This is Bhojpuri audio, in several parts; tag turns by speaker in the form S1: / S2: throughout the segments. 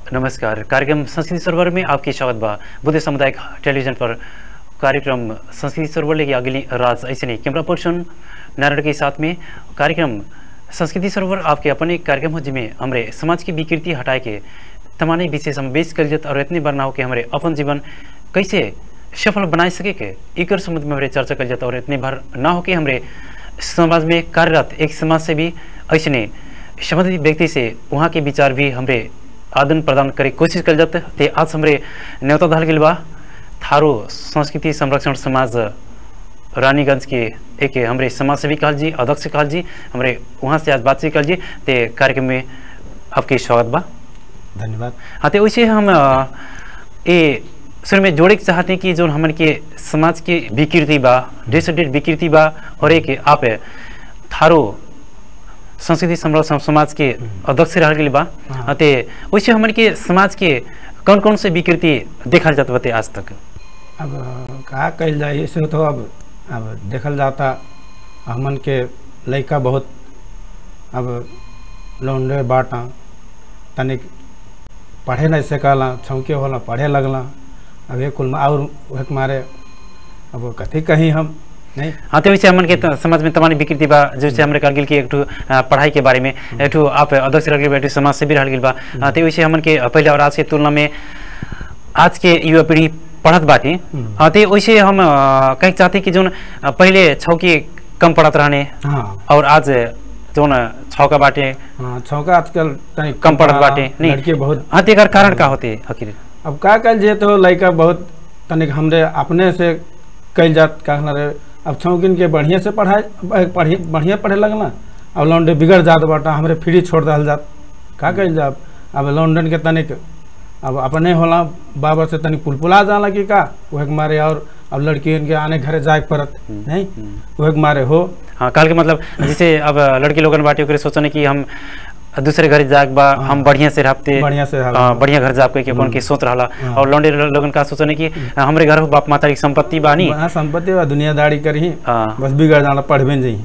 S1: नमस्कार कार्यक्रम संस्कृति सरोवर में आपकी स्वागत बा बुद्ध सामुदायिक टेलीविजन पर कार्यक्रम संस्कृति सरोवर लेके अगली राज ऐसे नहीं कैमरा पर्सन नारायण के साथ में कार्यक्रम संस्कृति सरोवर आपके अपने एक कार्यक्रम हो जिसमें हमारे समाज की विकृति हटाए के तमाने विषय समावेश कर जत और इतने बार ना हो कि हमारे अपन जीवन कैसे सफल बनाए सके के एकर संबंध में हमारे चर्चा कर जाता और इतने बार ना हो कि हमारे समाज में कार्यरत एक समाज से भी ऐसे संबंधित व्यक्ति से वहाँ के विचार भी हमारे आदान प्रदान करे कोशिश कर जाते ते आज हमारे न्योता धल गेल बा थारो संस्कृति संरक्षण समाज रानीगंज के एक हमारे समाज सेवी कहल जी अध्यक्ष कहल जी हमारे वहाँ से आज बातचीत कहल जी ते कार्यक्रम में आपके स्वागत बा
S2: धन्यवाद
S1: हाँ तो वैसे हम अ, ये शुरू में जोड़े के चाहते हैं कि जो हमन के समाज के विकृति बा डेट से डेट विकृति बा और एक आप थारो संस्कृति संरक्षण समाज के अध्यक्ष रह गई बा
S2: हाँ।
S1: हाँ, ते वैसे हमन के समाज के कौन कौन से विकृति देखल जात बते आज तक
S2: अब का कल जाए इसे तो अब अब देखल जाता हमन के लड़का बहुत अब लौंडे बाटा तनिक पढ़े नहीं सकला छौके होला पढ़े लगला अब एक कुल में और वह के मारे अब कथी कहीं हम नहीं
S1: हाँ तो वैसे हमन के त- समाज में तमाम विकृति बा जैसे हमरे कहल गेल कि एक ठो अ, पढ़ाई के बारे में एक ठो आप अध्यक्ष रह गेल बा, एक ठो समाज से भी रह गेल बा हाँ, तो वैसे हमन के पहले और आज के तुलना में आज के युवा पीढ़ी पढ़त बाटी
S2: हम्म।
S1: हाँ तो वैसे हम अ, कहे चाहते कि जोन अ, पहले छौकी कम पढ़त रहने
S2: हाँ
S1: और आज जोन छौका बाटे
S2: हाँ छौका आजकल तनिक
S1: कम पढ़त बाटे नहीं
S2: लड़के बहुत
S1: हाँ तो एकर कारण का होते आखिर
S2: अब का कल जे तो लड़का बहुत तनिक हमरे अपने से कल जात का रे अब छौकिन के बढ़िया से पढ़ाई पढ़ी बढ़िया पढ़े लगला अब लौंडे बिगड़ जात बाटा हमरे फ्री छोड़ दल जात का कल जा अब लौंडन के तनिक अब अपने होला बाबा से तनिक पुलपुला जाला कि का वह के मारे और अब लड़की के आने घरे जाए के पड़त नहीं वह के मारे हो
S1: हाँ कहल के मतलब जैसे अब लड़की लोगन बाटे ओकरे सोचने कि हम दूसरे घर जाग बा हम बढ़िया से रहते
S2: बढ़िया से रहब।
S1: हाँ, बढ़िया घर जाब के अपन के सोच रहा
S2: हाँ।
S1: और लौंडे लोगन का सोचने कि हमरे घर बाप माता की संपत्ति बानी
S2: वहाँ संपत्ति बा दुनियादारी करही
S1: हाँ।
S2: बस बिगड़ जाला पढ़बे नहीं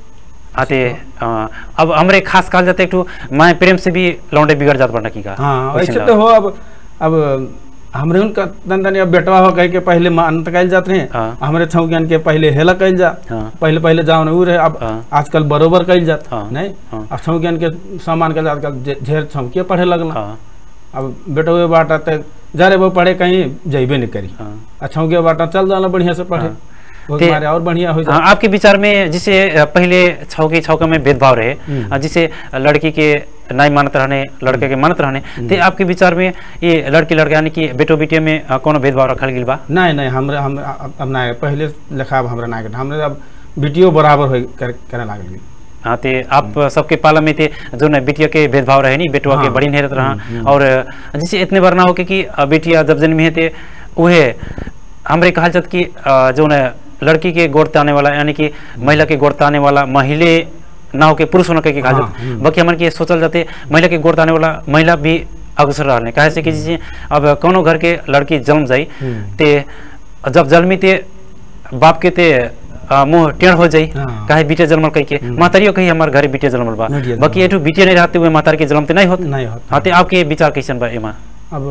S1: आते हाँ, अब हमरे खास कहल जाते एक ठो माए प्रेम से भी लौंडे बिगड़ जात बड़ा की का
S2: हाँ
S1: वैसे
S2: वैसे
S1: ना।
S2: तो हो अब अब हमरे उनका तन तनी अब बेटवा हो कह के पहले मानत कल जात रहे
S1: हाँ।
S2: हमरे छौकियन के पहले हेला कल जा
S1: हाँ।
S2: पहले पहले जाओ उ रहे अब
S1: हाँ।
S2: आजकल बरोबर कल जात
S1: हाँ।
S2: नहीं
S1: हाँ।
S2: अब छौकियन के सामान के आजकल जे- ढेर छौकिया पढ़े लगला
S1: हाँ
S2: अब बेटवे बाटा ते जा रे वो पढ़े कहीं जइबे नहीं करी
S1: हाँ
S2: आ छौकिया बाटा चल जाला बढ़िया से पढ़े
S1: हाँ।
S2: वो
S1: ते-
S2: मारे और बढ़िया हो
S1: हाँ,
S2: जा
S1: आपके विचार में जिसे अ, पहले छौके छौका में भेदभाव रहे
S2: हम्म।
S1: अ, जिसे लड़की के नहीं मानत रहने लड़के के मानत रहने ते आपके विचार में ये लड़की लड़का यानी कि बेटो बेटिया में अ, कोनो भेदभाव रखल गेल बा
S2: नहीं नहीं हमरे हम अब अब ना पहले लेखा अब हमरा ना के हमरे अब बेटियो बराबर हो कर, करे लागल गेल
S1: हाँ ते आप सबके पाला में थे जो न बेटिया के भेदभाव रहे नहीं बेटवा के
S2: हाँ।
S1: बड़ी नहीं रहत रहा और अ, जैसे इतने बार ना हो के कि अ, बेटिया जब जन्मी है ते उहे हमरे कहल जात कि अ, जो न लड़की के गोड़ ताने वाला यानी कि महिला के गोड़ ताने वाला महिले ना हो के पुरुष होना के कहल
S2: हाँ,
S1: जात
S2: हम्म।
S1: बाकी हमन के सोचल जाते महिला के गोड़ ताने वाला महिला भी अग्रसर रहने काहे से कि जैसे अब कोनो घर के लड़की जन्म जाई
S2: हम्म।
S1: ते जब जन्मी ते बाप के ते अ, मुंह टेढ़ हो जाई
S2: हाँ।
S1: काहे बेटे जन्मल कही के मातारियो कही हमार घरे बेटे जन्मल बा
S2: बेटिया
S1: बाकी एठू बेटे नहीं रहते हुए मातार के जन्म ते नहीं होत
S2: नहीं होत
S1: हाँ ते आपके विचार कैसन बा एमा
S2: अब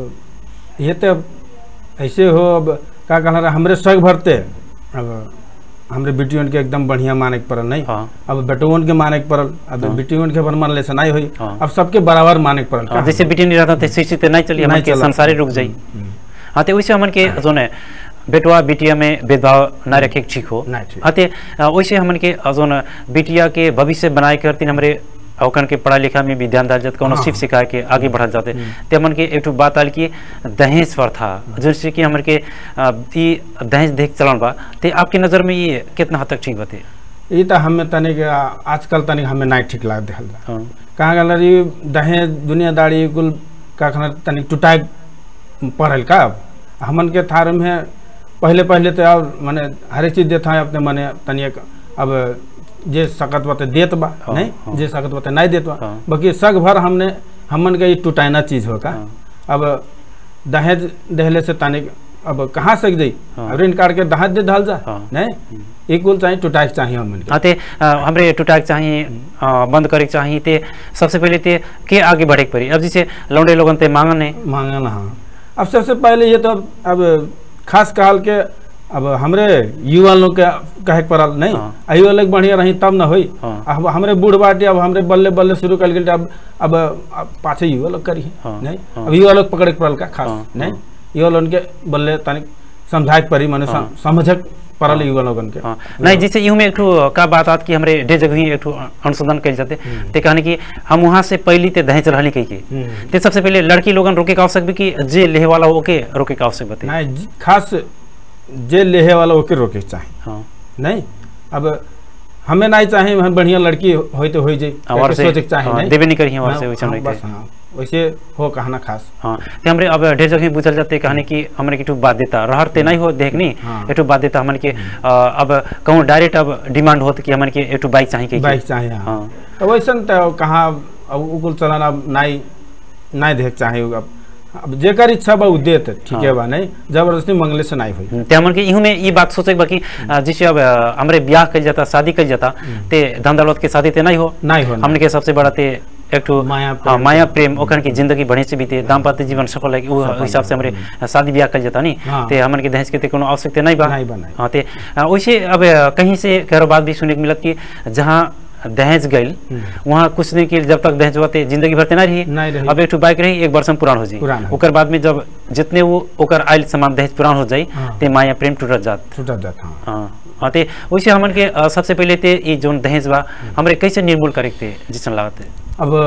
S2: ये तो अब ऐसे हो अब का कहना रहा हमरे सग भरते अब हमरे बेटियों के एकदम बढ़िया माने के पड़ल नहीं
S1: हाँ
S2: अब बेटोन के माने के पड़ल अब बेटियों के मान ले से नहीं हुई
S1: हाँ।
S2: अब सबके बराबर माने के पड़ल
S1: हाँ, जैसे बेटे नहीं रहता थे शिक्षित नहीं चली हमन
S2: नहीं
S1: के
S2: चला।
S1: संसारे रुक जाई हाँ ते वैसे हमन के जो न बेटवा बिटिया में भेदभाव ना रखे के ठीक हो
S2: नहीं ठीक।
S1: हाँ ते अ, वैसे हमन के जो न बिटिया के भविष्य बनाए करती हमरे औकन के पढ़ा लिखा में भी ध्यान डाल जाते कोनो
S2: हाँ।
S1: सिर्फ सिखा के आगे बढ़ल जाते ते हमन के एक ठो बात आल की दहेज पर था जैसे कि हमन के अ, ई दहेज देख चलन बा ते आपकी नजर में ये कितना हद तक ठीक बते
S2: ये तो हमें तनिक आजकल तनिक हमें नहीं ठीक लग दिखल जा
S1: हाँ
S2: कहाँ गल रही दहेज दुनियादारी कुल का कहना तनिक टुटाए पड़ल का अब हमन के थार में पहले पहले तो और माने हर चीज देता है अपने माने तनिक अब जे सकत बते देत बा
S1: हाँ,
S2: नहीं
S1: हाँ।
S2: जे सकत बते नहीं देत बा
S1: हाँ।
S2: बाकी सग भर हमने हमन के ये टुटाइना चीज होगा
S1: हाँ।
S2: अब दहेज दहले से तनिक अब कहाँ से जाई
S1: हाँ।
S2: अब ऋण काट के दहात दे ढाल जा
S1: हाँ।
S2: नहीं इक्वल चाहिए टूटाई चाहिए हमन के
S1: हाँ ते अ, हमरे टूटाक चाहिए अ, बंद करे के चाहिए ते सबसे पहले ते के आगे बढ़े के पड़ी अब जैसे लौंडे लोगन ते मांगन है
S2: मांगना हाँ अब सबसे पहले ये तो अब, अब खास कहल के अब हमरे युवा लोग के कहे के पड़ल नहीं
S1: हाँ।
S2: आ युवा लोग बढ़िया रही तब ना होई
S1: हाँ।
S2: अब हमरे बूढ़ बाटे अब हमरे बल्ले बल्ले शुरू कर गेल अब अब अब पाछे युवा लोग करी
S1: हाँ,
S2: नहीं
S1: हाँ।
S2: अब युवा लोग पकड़े के पड़ल का खास
S1: हाँ,
S2: नहीं
S1: हाँ।
S2: युवा लोगन के बल्ले तनिक समझाए के पड़ी माने
S1: हाँ।
S2: समझे के पड़ल युवा लोगन के
S1: हाँ नहीं जैसे यूं में एक ठो का बात आत कि हमरे डे जगह ही एक ठो अनुसंधान कल जाते ते कहने कि हम वहाँ से पहली ते दहेज रहली कही के
S2: हम्म।
S1: ते सबसे पहले लड़की लोगन रोके का आवश्यक भी कि जे लेहे वाला ओके रोके का आवश्यक बते
S2: नहीं जी- खास जे लेहे वाला ओके रोके के चाही
S1: हाँ
S2: नहीं अब हमें नहीं चाहे हम बढ़िया लड़की होई तो होई जाई
S1: और से
S2: सोचे के चाहे
S1: हाँ,
S2: नहीं
S1: देवे नहीं करी और से
S2: हाँ,
S1: वैसा
S2: हाँ,
S1: नहीं
S2: बस हाँ वैसे हो कहना खास
S1: हाँ ते हमरे अब ढेर जगह पूछल जाते कहने कि हमरे किटू बाध्यता रहर ते नहीं हो देखनी
S2: हाँ।
S1: एटू बाध्यता हमन के अ, अब कहूँ डायरेक्ट अब डिमांड होत कि हमन के एटू बाइक चाहिए कही
S2: बाइक चाहे हाँ
S1: हाँ
S2: तो वैसन तो कहाँ अब उकुल चलन अब नहीं नहीं देख चाहे अब अब जेकर इच्छा बा उ देत ठीक है
S1: हाँ।
S2: बा नहीं जबरदस्ती मंगले से नहीं हुई
S1: ते हमन के इहू में ई बात सोचे के बा कि अ, जैसे अब अ, हमरे ब्याह कल जाता शादी कल जाता ते धन दौलत के शादी ते नहीं हो
S2: नहीं हो
S1: हमने के सबसे बड़ा ते एक ठो
S2: माया
S1: हाँ,
S2: प्रेम।
S1: माया प्रेम ओखन की जिंदगी बढ़े से बीते दाम्पत्य जीवन सफल है वो हिसाब से हमरे शादी ब्याह कल जाता नहीं
S2: हाँ।
S1: ते हमन के दहेज के ते कोनो आवश्यकता नहीं बा
S2: नहीं बा, नहीं।
S1: हाँ ते अ, वैसे अब अ, कहीं से करो बात भी सुने के मिलत कि जहाँ दहेज गइल वहाँ कुछ दिन के लिए जब तक दहेज हुआ ते जिंदगी भर ते नहीं रही
S2: नहीं रही।
S1: अब एक ठो बाइक रही एक वर्ष में पुरान हो जाई
S2: पुरान हो
S1: ओकर बाद में जब जितने वो ओकर आयल सामान दहेज पुरान हो जाई
S2: हाँ।
S1: ते माया प्रेम टूटत जात
S2: छूटत जात हाँ
S1: हाँ हाँ ते वैसे हमन के अ, सबसे पहले ते ई जोन दहेज बा हमरे कैसे निर्मूल करे के ते जिसन लागत है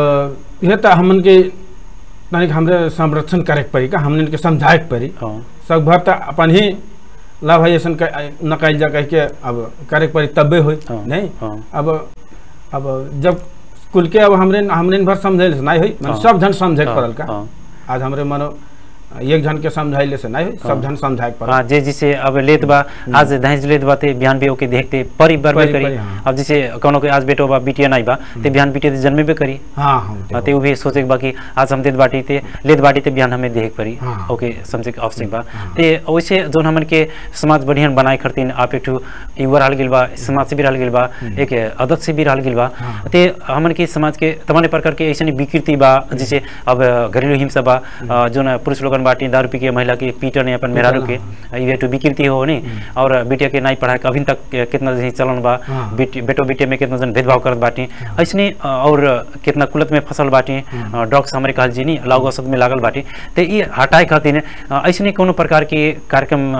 S2: अब यह तो हमन के तनिक हमरे संरक्षण करे के पड़ी का हमन के समझाए के पड़ी
S1: हाँ
S2: सब भर तो अपन ही लाभ है ऐसा न कल जा कह के अब करे के पड़ी तबे हुई
S1: हाँ,
S2: नहीं
S1: हाँ।
S2: अब अब जब कुल के अब हमरे हमरे भर समझे से नहीं हुई
S1: हाँ।
S2: सब जन समझे के
S1: हाँ,
S2: पड़ल का
S1: हाँ।
S2: आज हमरे मनो एक जन के समझाइले से नहीं हुई सब जन समझाए के पड़ल
S1: हाँ जे जिसे अब लेत बा आज दहेज लेत बा ते बिहान भी ओके देखते परी बर
S2: परी-
S1: करी
S2: परी, हाँ।
S1: अब जैसे कोनो के आज बेटो बा बिटिया नहीं बा ते बिहान बिटिया ते जन्मे भी करी
S2: हाँ हाँ
S1: हाँ, ते उ भी सोचे के बा कि आज हम देत बाटी ते लेत बाटी ते बिहान हमें देख परी
S2: हाँ।
S1: ओके समझे के आवश्यक बा ते वैसे जोन हमन के समाज बढ़िया बनाए खरतीन आप एक ठो युवा रहल गेल बा समाज से भी रहल गेल बा एक अध्यक्ष से भी रहल गेल बा ते हमन के समाज के तमाम प्रकार के ऐसे विकृति बा जैसे अब घरेलू हिंसा बा अ, जोन पुरुष लोगन बाटी दारू पी के महिला के पीटन है अपन मेहरारू के ये तो विकृति हो नहीं और बेटिया के नहीं पढ़ाए के अभी तक कितना जैसे चलन बा
S2: हाँ।
S1: बेटी बेटो बेटे में कितना जन भेदभाव करत बाटी ऐसने अ, और कितना कुलत में फसल बाटी ड्रग्स हमारे कहल जी नहीं लागू औसत में लागल बाटी तो ये हटाए खातिर अ, ऐसने कोनो प्रकार के कार्यक्रम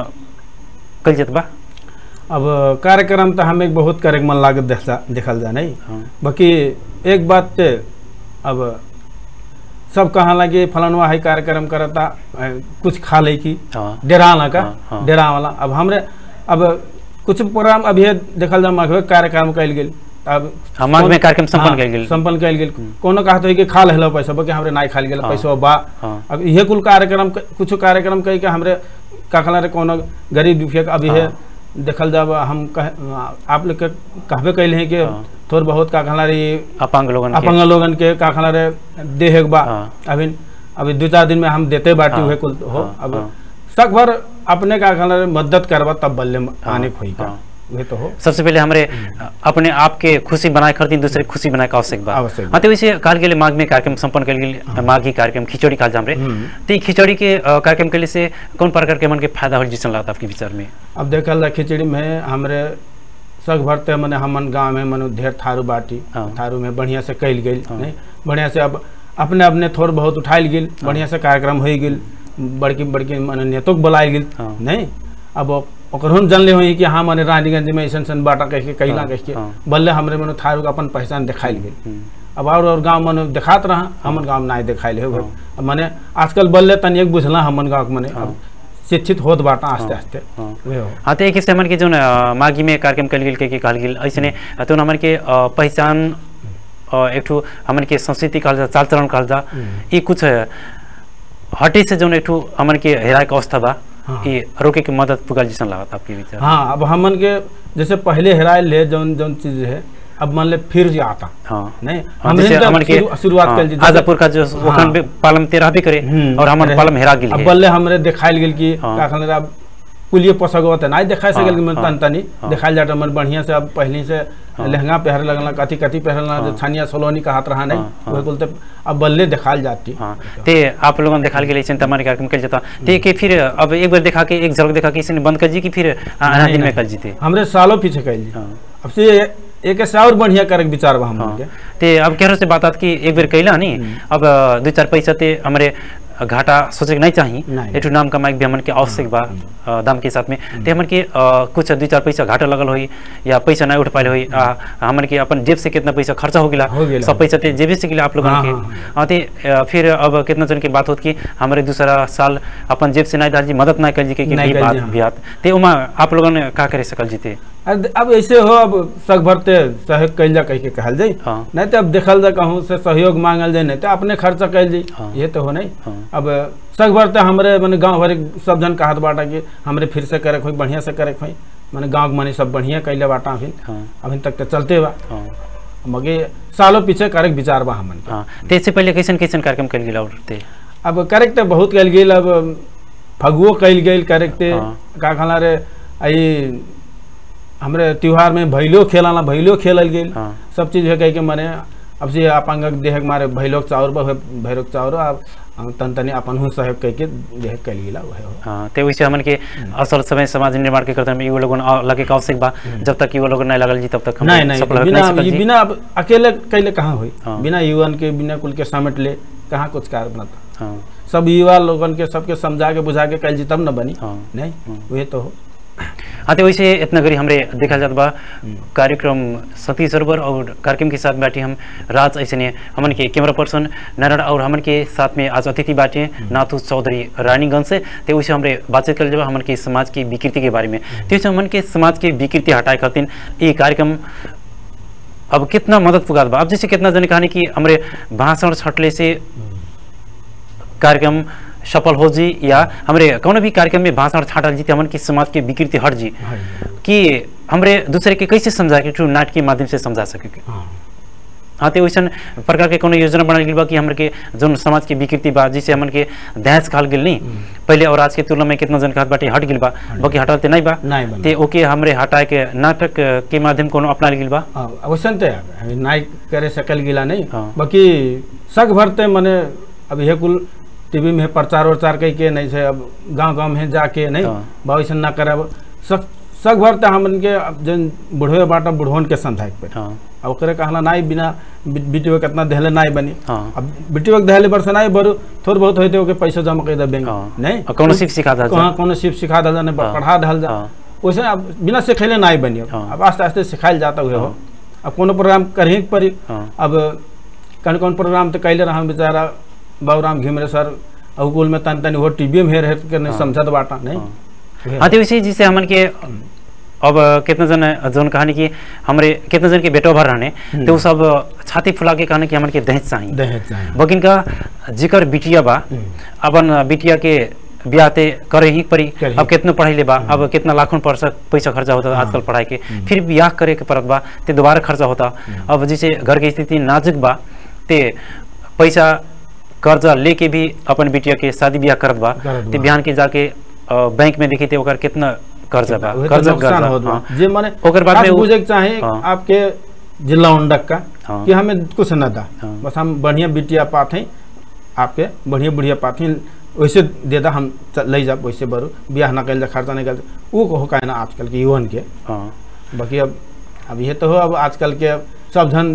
S1: कल जात बा
S2: अब कार्यक्रम तो हमें बहुत करे के मन लागत देखला देखल जा नहीं
S1: हाँ।
S2: बाकी एक बात ते अब सब कहाँ लगे फलानवा है कार्यक्रम करता अ, कुछ खा ले की
S1: हाँ
S2: डेरा ना का
S1: हाँ, हाँ।
S2: डेरा वाला अब हमरे अब कुछ प्रोग्राम अभी देखल जा माघ कार्यक्रम कल गेल अब
S1: हाँ, माघ में कार्यक्रम संपन्न
S2: हाँ,
S1: कइल गेल।
S2: संपन्न कल गेल कोनो कहत है कि खा लेलो पैसा बाकी हमरे नहीं खाल गेल
S1: हाँ,
S2: पैसा बा
S1: हाँ।
S2: अब इहे कुल कार्यक्रम कुछ कार्यक्रम कह के हमरे का कहला रे कोनो गरीब दुखिया के अभी है
S1: हाँ।
S2: देखल जाब हम कह आप लोग के कहबे कैल हैं कि
S1: हाँ।
S2: थोड़ बहुत का कहला रे
S1: अपांग लोगन के
S2: अपंग लोगन के का कहला रे देहे के बा
S1: हाँ।
S2: अभी अभी दो चार दिन में हम देते बाटी
S1: हाँ,
S2: हुए कुल हो
S1: हाँ,
S2: अब
S1: हाँ।
S2: सक भर अपने का कहला रे मदद करबा तब बल्ले आने होई का
S1: हाँ।
S2: वे तो हो
S1: सबसे पहले हमारे अपने आप के खुशी बनाए खरतीन दूसरे के खुशी बनाए का आवश्यक बा
S2: आवश्यक बा।
S1: हाँ तो वैसे काल के लिए माघ में कार्यक्रम संपन्न कर गेल माघी कार्यक्रम खिचड़ी काल जाम रे
S2: हम्म।
S1: तो ई खिचड़ी के अ, कार्यक्रम के लिए से कौन प्रकार के मन के फायदा हो जिसन लगता आपके विचार में
S2: अब देखल जा खिचड़ी में हमरे सग भरते मने हमन गांव में मनु ढेर थारू बाटी
S1: हाँ।
S2: थारू में बढ़िया से कैल गेल
S1: हाँ।
S2: नहीं बढ़िया से अब अपने अपने थोड़ बहुत उठाइल गेल बढ़िया से कार्यक्रम हो गेल बड़की बड़की मने नेतों के बुलाइल गेल
S1: हाँ।
S2: नहीं अब ओकर हम जानले हुई कि हाँ मने रानीगंज में ऐसन ऐसन बाटा कह के कैला
S1: हाँ,
S2: कह के
S1: हाँ।
S2: बल्ले हमरे मनु थारू के अपन पहचान दिखाइल गेल
S1: हम्म,
S2: अब और और गांव मने दिखात रहा हमन गांव में नहीं दिखाइल है
S1: हाँ।
S2: अब मने आजकल बल्ले तनिक बुझला हमन गांव के मने
S1: हाँ।
S2: अब शिक्षित होत बाटा आस्ते
S1: हाँ,
S2: आस्ते
S1: हाँ।
S2: वे हो
S1: हाँ तो एक हिस्से हमन के जो न, माघी में कार्यक्रम कल गेल के के कहल गेल ऐसे तो हमन के अ, पहचान अ, एक ठो हमन के संस्कृति कहल जा चाल चलन कहल जा ई कुछ हटे से जो एक ठो हमन के हेराए के अवस्था बा
S2: हाँ।
S1: ये रोके के मदद पुगल जैसन लागत आपके विचार
S2: हाँ अब हमन के जैसे पहले हेराए ले जौन जौन चीज है अब मान ले फिर जे आता
S1: हाँ
S2: नहीं
S1: हाँ,
S2: हमने
S1: जैसे
S2: तो
S1: हमन के
S2: शुरू- शुरुआत
S1: हाँ,
S2: कल जी, जैसे-
S1: आजापुर का जो
S2: हाँ।
S1: ओखन भी पालम ते रहबे करे
S2: हम्म,
S1: और हमन
S2: रहे।
S1: पालम हेरा गेल
S2: अब
S1: है।
S2: बल्ले हमरे दिखाइल गेल कि
S1: हाँ।
S2: का कहल अब कुलिए पोसगो त नहीं दिखाई
S1: हाँ,
S2: सकेल कि मन
S1: हाँ,
S2: तन तनी
S1: हाँ।
S2: दिखाई जाता मन बढ़िया से अब पहले से
S1: हाँ।
S2: लहंगा पहरे लगला कथी कथी पहरे लगला
S1: हाँ।
S2: जो छानिया सोलोनी का हाथ रहा नहीं
S1: हाँ, हाँ।
S2: वही बोलते अब बल्ले दिखाल जाती
S1: हाँ ते आप लोगों ने दिखा के लिए चिंता हमारे कार्यक्रम कर जाता ते के फिर अब एक बार दिखा के एक झलक दिखा के इसने बंद कर जी कि फिर आना
S2: नहीं,
S1: दिन में
S2: नहीं।
S1: कर जीते
S2: हमरे सालों पीछे कैल जी
S1: हाँ
S2: अब से एक से और बढ़िया करे के विचार बा हम
S1: हाँ
S2: के
S1: ते अब कह रहे से बात आत कि एक बार कैला नहीं अब अ, दो चार पैसा ते हमारे घाटा सोचे के नहीं चाहिए
S2: नहीं।
S1: एटू नाम कमाए भी हमन के आवश्यक बा अ, दाम के साथ में ते हमन के अ, कुछ दो चार पैसा घाटा लगल होई या पैसा नहीं उठ पाए होई आ, हमन के अपन जेब से कितना पैसा खर्चा हो गिला
S2: हो गेला।
S1: सब पैसा ते जेबे से गिला आप लोगन
S2: हाँ,
S1: के
S2: हाँ,
S1: हाँ, ते अ, फिर अब कितना जन की बात होत कि हमारे दूसरा साल अपन जेब से नहीं डाल जी मदद नहीं कर जी के कि
S2: नहीं
S1: भी
S2: कर
S1: बात
S2: जी, हाँ।
S1: बियात ते उमा आप लोगन ने का करे सकल जीते
S2: अब अब ऐसे हो अब सग भरते सहयोग कैल जा कह के कहल जाई
S1: हाँ
S2: नहीं तो अब देखल जा कहूँ से सहयोग मांगल जाए नहीं तो अपने खर्चा कैल जाई
S1: हाँ।
S2: ये तो हो नहीं
S1: हाँ
S2: अब सग भरते हमरे मैंने गांव भर सब जन कहत बाटा कि हमरे फिर से करे खोई बढ़िया से करे खोई मैंने गांव के मनी सब बढ़िया कैले बाटा अभी
S1: हाँ
S2: अभी तक तो चलते बा
S1: हाँ
S2: मगे सालों पीछे करे के विचार बा हमन के
S1: हाँ ते इससे पहले कैसन कैसन कार्यक्रम कल गिला और ते
S2: अब करे के तो बहुत कैल गेल अब फगुओ कैल गेल करे के ते
S1: हाँ।
S2: का कहला रे आई हमरे त्योहार में भैलो खेलाना भैलो खेलल गेल
S1: हाँ
S2: सब चीज है कह के मने अब से अपन देह के मारे भैलोक चाउर बा भैरोक चाउर अब तन तनी अपन हूँ सहयोग कह के देह कैल गेला वह हो
S1: हाँ ते वैसे हमन के असल समय समाज निर्माण के करते में वो लोगन अ- लगे के आवश्यक बा जब तक वो लोग नहीं लगल जी तब तक हम
S2: नहीं नहीं
S1: सफल
S2: बिना
S1: सकल
S2: ये
S1: जी।
S2: बिना अब अकेले कैले कहाँ हुई
S1: हाँ।
S2: बिना युवन के बिना कुल के समेट ले कहाँ कुछ कार्य बनता
S1: हाँ
S2: सब युवा लोगन के सबके समझा के बुझा के कैल जी तब न बनी
S1: हाँ
S2: नहीं वही तो हो
S1: हाँ तो वैसे इतना करी हमरे देखा जात बा कार्यक्रम सती सरोवर और कार्यक्रम के साथ बैठे हम राज ऐसे हमन के कैमरा पर्सन नारायण और हमन के साथ में आज अतिथि बाटे नाथू चौधरी रानीगंज से तो वैसे हमरे बातचीत कर जब हमन के समाज की विकृति के बारे में तो वैसे हमन के समाज की विकृति हटाए खातिर ये कार्यक्रम अब कितना मदद पुगात बा अब जैसे कितना जन कहानी कि हमरे भाषण छटले से कार्यक्रम सफल हो जी या हमरे कौन भी कार्यक्रम में भाषण छाटल जी ते हमन की समाज के विकृति हट जी कि हमरे दूसरे के कैसे समझा के नाटक के माध्यम से समझा सके के
S2: हाँ
S1: हाँ तो वैसन प्रकार के कोनो योजना बनाल गेल बा कि हमर के जौन समाज के विकृति बा जिसे हमन के दहेज खाल गेल नहीं पहले और आज के तुलना में कितना जन कहत बाटे हट गेल बा बाकी हटल ते नहीं बा
S2: नहीं बन
S1: ते ओके हमरे हटाए के नाटक के माध्यम कोनो अपना गेल बा
S2: अवश्य तो अभी नाई करे सकल गिला नहीं
S1: हाँ।
S2: बाकी सग भरते मने अब ये कुल टीवी में प्रचार उचार कह के नहीं से अब गांव गांव में जाके नहीं
S1: हाँ।
S2: भविष्य ना करब सग सग भरते हमन के अब जन बुढ़वे बाटा बुढ़वन के संधायक पे
S1: हाँ
S2: अब ओकरे कहला नाई बिना बिटियो कितना देहले नाई बनी
S1: हाँ
S2: अब बिटियो के देहले बरस नाई बरू थोड़ बहुत होते ओके पैसा जमा कर दे बैंक
S1: हाँ।
S2: नहीं
S1: और कौनो सिर्फ सिखा दल
S2: कहाँ कोनो सिर्फ सिखा दल जाने
S1: हाँ।
S2: पढ़ा दल जा
S1: हाँ
S2: वैसे अब बिना सिखैले नाई बनी अब
S1: हाँ।
S2: अब आस्ते आस्ते सिखाइल जाता हुए हो
S1: हाँ।
S2: अब कोनो प्रोग्राम करही के पड़ी
S1: हाँ
S2: अब कौन कौन प्रोग्राम तो कैले रहा बेचारा बाबूराम घिमरे सर अब कुल में तन तन वो टीवी में हेर हेर के नहीं
S1: हाँ।
S2: समझत बाटा नहीं
S1: हाँ।
S2: उहे।
S1: हाँ तो वैसे जिसे हमन के अब कितना जन जोन कहानी कि हमरे कितना जन के बेटो भर रहने तो वो सब छाती फुला के कहने कि हमन के दहेज चाहिए
S2: दहेज चाहे।
S1: बकिन का जिकर बिटिया बा
S2: हम्म।
S1: अपन बिटिया के ब्याह ते करे ही पड़ी
S2: करही।
S1: अब कितना पढ़ाई ले बा अब कितना लाखों पैसा पैसा खर्चा होता
S2: हाँ।
S1: आजकल पढ़ाई के फिर ब्याह करे के परत बा ते दोबारा खर्चा होता अब जैसे घर की स्थिति नाजुक बा ते पैसा कर्जा लेके भी अपन बिटिया के शादी ब्याह करत बा
S2: करत
S1: ते
S2: बा।
S1: बिहान के जाके अ, बैंक में देखी ते ओकर कितना कर्जा बा
S2: उहे तो
S1: कर्जा
S2: नुकसान
S1: कर्जा,
S2: होत बा।
S1: हाँ।
S2: जे माने
S1: ओकर बाद
S2: खास
S1: में उ-
S2: बुझे के चाहे
S1: हाँ।
S2: आपके जिला उंडक का
S1: हाँ।
S2: कि हमें कुछ न दा
S1: हाँ।
S2: बस हम बढ़िया बिटिया पाथे आपके बढ़िया बढ़िया पाथे वैसे दे दा हम च- ले जा वैसे बरू ब्याह ना कैल जा खर्चा नहीं कैल वो हो का ना आजकल के युवन के
S1: हाँ
S2: बाकी अब अब ये तो हो अब आजकल के सब जन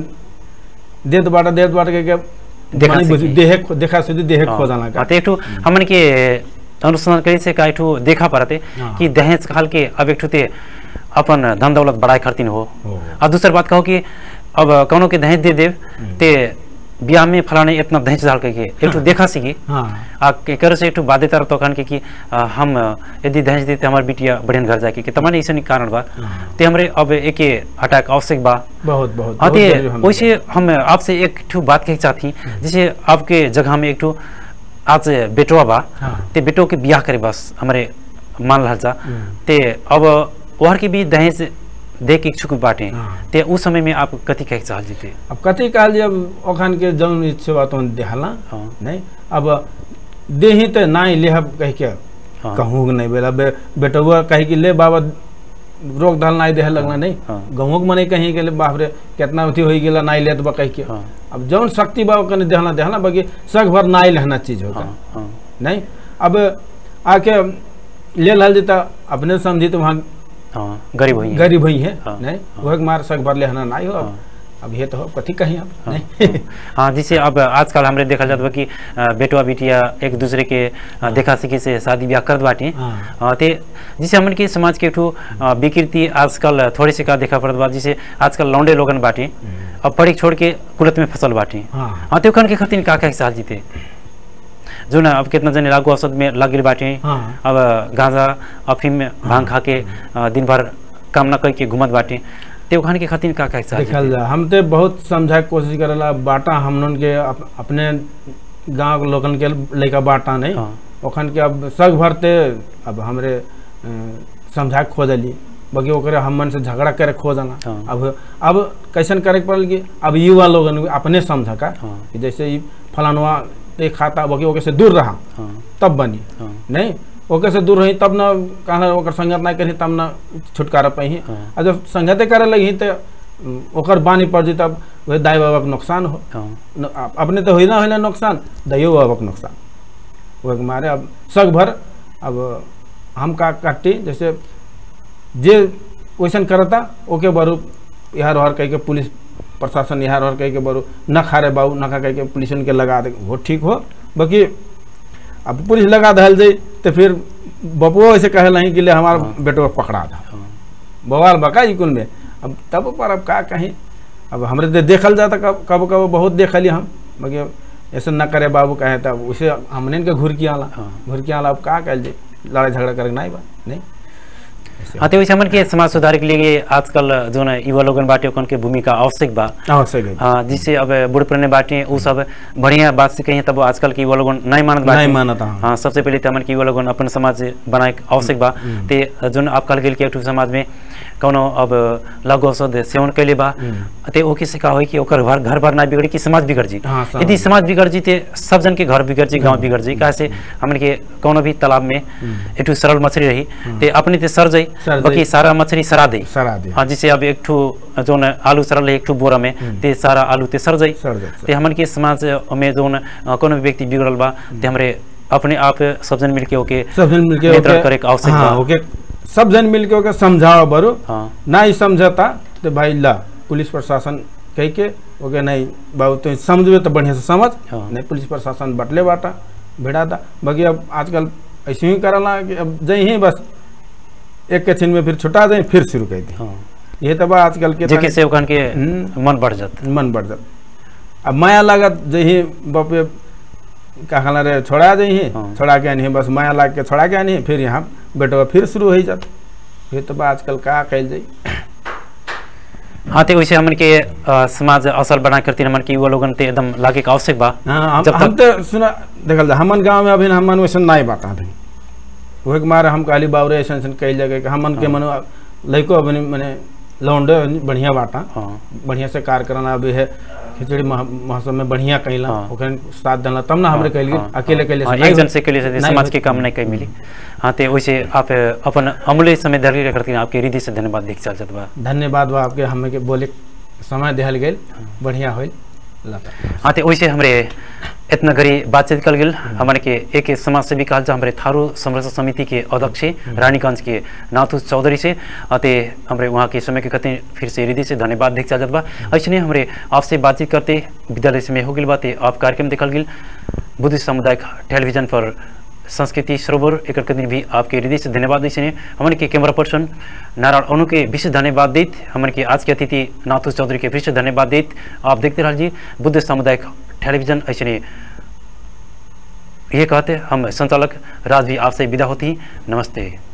S2: देत बाटा देत बाटा के के
S1: देखा
S2: माने बुझ-
S1: सीखी।
S2: देहे खो- देखा सीधी देहे
S1: हाँ।
S2: खोजाना का
S1: हाँ, तो एक ठो हमन के अनुसंधान करे से का एक ठो देखा परते
S2: हाँ।
S1: कि दहेज खाल के अब एक ठो ते अपन धन दौलत बढ़ाए खातिर हो
S2: हो।
S1: और दूसर बात कहो कि अब कौनो के दहेज दे देव ते ब्याह में फलाने इतना दहेज डाल के के एक ठो देखा सीखी
S2: हाँ
S1: आ के कर से एक ठो बाध्यता तो कहन के कि आ, हम यदि दहेज देते हमार बिटिया बढ़ियन घर जाके कि तमाने ऐसा कारण बा
S2: हाँ।
S1: ते हमरे अब एक अटैक आवश्यक बा
S2: बहुत बहुत
S1: हाँ
S2: बहुत
S1: ते
S2: जरूरी हमें।
S1: वैसे हम आपसे एक ठो बात कहे चाहती जैसे आपके जगह में एक ठो आज बेटवा बा
S2: हाँ।
S1: ते बेटो के ब्याह करे बस हमारे मान रहा जा
S2: हम्म।
S1: ते अब वहर के भी दहेज दे के इच्छुक बाटे
S2: हाँ।
S1: ते उस समय में आप कथी कहे चाहल जीते
S2: अब कथी कहल जे अब ओखन के जौन इच्छा बा तौन देहला
S1: हाँ
S2: नहीं अब देही तो नाई लेहब कह के
S1: हाँ।
S2: कहूँ नहीं बेला बे, बेटुआ कही कि ले बाबा रोक दाल नहीं देह लगना नहीं
S1: हाँ।
S2: गहुँ के मने कहीं के ले बाप रे कितना अथी हो गेला नहीं लेत बा कह के
S1: हाँ
S2: अब जौन शक्ति बा ओकने देहना देहना बाकी सग भर नाई लहना चीज होगा
S1: हाँ हाँ
S2: नहीं अब आके ले लल देता अपने समझी तो वहाँ
S1: हाँ गरीब हुई
S2: गरीब हुई है
S1: हाँ,
S2: नहीं वह मार सग भर लेहना नहीं हो अब
S1: हाँ।
S2: अब ये तो हो कथी कहीं अब नहीं
S1: हाँ जिसे अब आजकल हमरे देखल जात बा कि अ, बेटवा बेटिया एक दूसरे के अ, देखा सीखी से शादी ब्याह करत बाटे
S2: हाँ।
S1: अ, ते जिसे हमन के समाज के एक ठो अ, विकृति आजकल थोड़े से का देखा पड़त बा जिसे आजकल लौंडे लोगन बाटे अब पढ़ी छोड़ के कुलत में फसल बाटे
S2: हाँ
S1: हाँ तो ओखन के खातिर का का साल जीते जो ना अब कितना जने लागू औसत में लग गइल बाटे
S2: हाँ
S1: अब गांजा अफीम में भांग खा के अ, दिन भर काम न करके घूमत बाटे ते ओखन के खातिर का का साल
S2: देखल जा हम तो बहुत समझाए के कोशिश करेला बाटा हमन के अप, अपने गांव के लोगन के लड़का बाटा नहीं
S1: हाँ
S2: ओखन के अब सग भरते अब हमरे अ, समझा के खोजली बाकी ओकरे हमन से झगड़ा करे खोजना
S1: हाँ।
S2: अब अब कैसन करे के पड़ल कि अब युवा लोगन के अपने समझ का
S1: हाँ
S2: कि जैसे ई फलानवा ते खाता बाकी ओके से दूर रहा
S1: हाँ
S2: तब बनी
S1: हाँ
S2: नहीं ओके से दूर रही तब न कहना ओकर संगत नहीं करी तब न छुटकारा पाही
S1: हाँ।
S2: आ जब संगते करे लगी तो उम, ओकर बानी पड़ जी तब वह दाई बाबा के नुकसान हो
S1: हाँ
S2: न, अप- अपने तो होई ना होई ना नुकसान दाइयो बाबा के नुकसान वह के मारे अब सग भर अब हम का काटी जैसे जे वैसन करता ओके बरू यहाँ रहर कह के पुलिस प्रशासन यहाँ रहर कह के बरू न खा रे बाबू न खा कह के पुलिस के लगा दे वो ठीक हो बाकी अब पुलिस लगा दहल जाई तो फिर बपुओ ऐसे कहे नहीं कि ले हमारा
S1: हाँ।
S2: बेटो पकड़ा था
S1: हाँ
S2: बवाल बका इकुल में अब तब पर अब का कहीं अब हमरे दे देखल जाता कब कब कब बहुत देखली हम बाकी ऐसे न करे बाबू कहे तब उसे हमने के घुर की आला
S1: हाँ।
S2: घुर की आला अब का कल जाए लड़ाई झगड़ा करे नहीं बा नहीं ऐसे
S1: हाँ तो वैसे हमन के समाज सुधार के लिए आजकल जो ना युवा लोगन बाटे ओकन के भूमिका आवश्यक बा
S2: आवश्यक है
S1: हाँ जिससे अब बूढ़ पुराने बाटे उ सब बढ़िया बात से कहिए तब आजकल के युवा लोगन नहीं मानत बाटे
S2: नहीं मानता हाँ।
S1: हाँ सबसे पहले तो हमन के युवा लोगन अपन समाज बनाए के आवश्यक बा ते जोन आप कल गेल के एक ठो समाज में कौनो अब लघु औषध सेवन कैले बा ते ओके से का होई कि ओकर घर घर भर ना बिगड़ी कि समाज बिगड़ जी
S2: हाँ, समाज
S1: यदि समाज बिगड़ जी ते सब जन के घर बिगड़ जी गांव बिगड़ जी काहे हमन के कौनो भी तालाब में एक ठो सरल मछली रही ते अपने ते सर जाई
S2: सर जाई।
S1: बाकी सारा मछली सरा दे
S2: सरा दे
S1: हाँ जैसे अब एक ठो जो न आलू सरल है एक ठो बोरा में ते सारा आलू ते सर जाई
S2: सर जाई, सर।
S1: ते हमन के समाज में जो न कोनो भी व्यक्ति बिगड़ल बा ते हमरे अपने आप सब जन मिलके ओके
S2: सब जन मिलके
S1: नियंत्रण
S2: ओके-
S1: करे के आवश्यक
S2: हाँ
S1: बा।
S2: ओके सब जन मिलके ओके समझाओ बरू
S1: हाँ
S2: ना ही समझता तो भाई ला पुलिस प्रशासन कह के ओके नहीं बाबू तुम समझबे तो बढ़िया से समझ
S1: हाँ।
S2: नहीं पुलिस प्रशासन बटले बाटा भिड़ा था बाकी अब आजकल ऐसे ही करला कि अब जई ही बस एक के छिन में फिर छुटा जाए फिर शुरू कर दी
S1: हाँ
S2: ये तो बा आजकल के
S1: जेके से ओकन के
S2: हम्म।
S1: मन बढ़ जात
S2: मन बढ़ जात अब माया लागत जही बापे का कहला रे छोड़ा जही
S1: हाँ।
S2: छोड़ा के आनी बस माया लाग के छोड़ा के आनी फिर यहाँ बेटवा फिर शुरू हो जात ये तो बा आजकल का कल जाई
S1: हाँ ते वैसे हमन के अ, समाज असल बना करती हमन के युवा लोगन ते एकदम लागे के आवश्यक बा
S2: हाँ हम,
S1: जब
S2: हम तो सुना देखल जा हमन गांव में अभी हमन वैसे नहीं बाटा अभी वही के मारे हम कहली बाबरे ऐसा ऐसा कई जगह के हमन के मनो लड़को अभी मने लौंडे बढ़िया बाटा
S1: हाँ
S2: बढ़िया से कार्य कराना अभी है खिचड़ी मह- महोत्सव में बढ़िया कैला
S1: हाँ।
S2: ओकरे साथ देना तब ना हमरे कैली
S1: हाँ,
S2: अकेले कैले
S1: हाँ,
S2: से
S1: एक
S2: नहीं
S1: जन
S2: हो-
S1: से के लिए से
S2: नहीं
S1: समाज
S2: हो-
S1: के काम नहीं कहीं मिली हाँ ते वैसे आप अपन अमूल्य समय धैर्य करती आपके हृदय से धन्यवाद देख चल जात बा
S2: धन्यवाद बा आपके हमें के बोले समय दिहल गेल बढ़िया होल लता
S1: हाँ तो वैसे हमरे इतना गरी बातचीत कल गेल हमारे के एक समाज सेवी कहल जा हमारे थारू संरक्षण समिति के अध्यक्ष रानीगंज के नाथू चौधरी से अते हमारे वहाँ के समय के कहते फिर से हृदय से धन्यवाद देख चल जात बा ऐसे हमारे आपसे बातचीत करते विद्यालय से में हो गई बात आप कार्यक्रम देखल गेल बुद्ध सामुदायिक टेलीविजन पर संस्कृति सरोवर एक दिन भी आपके हृदय से धन्यवाद दी हमारे के कैमरा पर्सन नारायण अनु के विशेष धन्यवाद देत हमारे के आज के अतिथि नाथू चौधरी के विशेष धन्यवाद देत आप देखते रहिए बुद्ध सामुदायिक टेलीविजन ऐसे ये कहते हम संचालक राज भी आपसे विदा होती नमस्ते